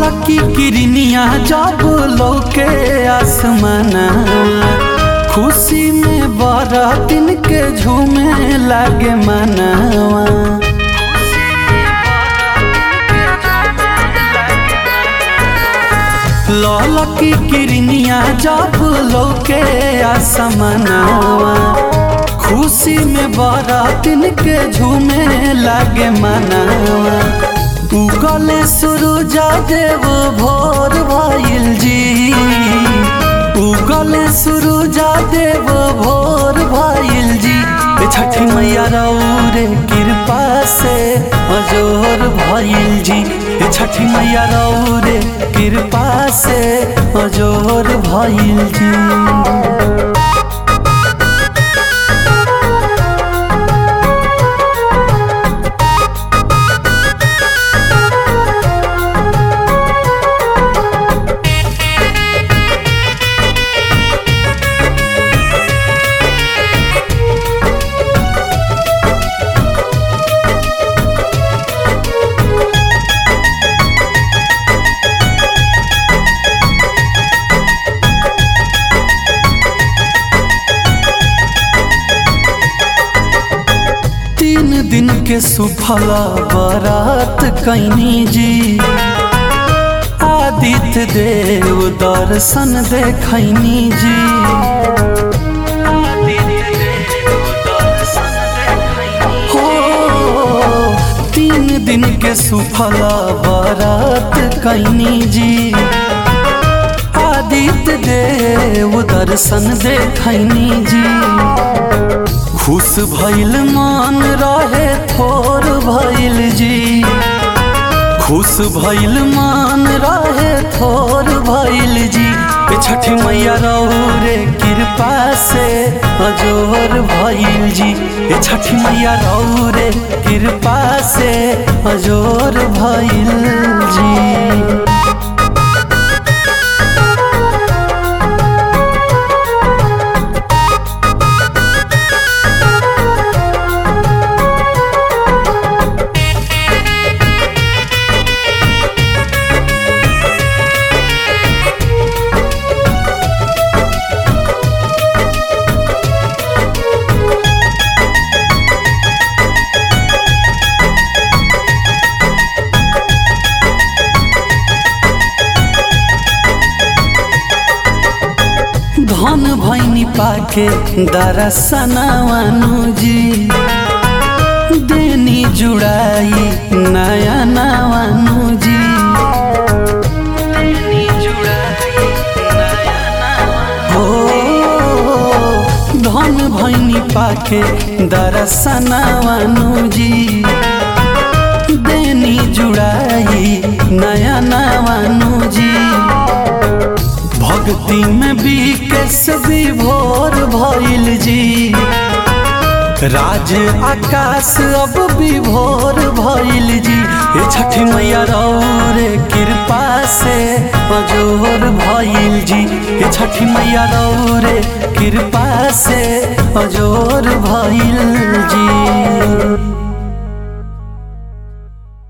ललकी किरनिया जब लौके आसमाना खुशी में बरातिन के झूमे लागे मनावा ललकी किरनिया जब लौके आसमानावा खुशी में बरातिन के झूमे लागे मनावा उगले सूरजा देव भोर भइल जी उगले सूरजा देव भोर भइल जी ए छठी मैया रौरे कृपा से अजोर भइल जी ए छठी मैया रौरे कृपा से अजोर भइल जी तीन दिन के सुफला बारात कैनी जी आदित्य देव दर्शन देखैनी जी हो तीन दिन के सुफला बारात कैनी जी आदित्य देव दर्शन देखैनी जी खुश भइल मान रहे थोर भइल जी खुश भइल मान रहे थोर भइल जी ए छठी मैया रौरे कृपा से अजोर भइल जी ए छठी मैया रौरे कृपा से अजोर भइल जी धन भैनी पाके दरसनवानु जी देनी जुड़ाई नया नवानु जी हो धन भैनी पाके दरसनवानु जी देनी जुड़ाई नया नवानु जी भक्ति में बीकेस विभोर भइल जी राज आकाश अब विभोर भइल जी ए छठी मैया रौरे कृपा से अजोर भइल जी ए छठी मैया रौरे कृपा से अजोर भइल जी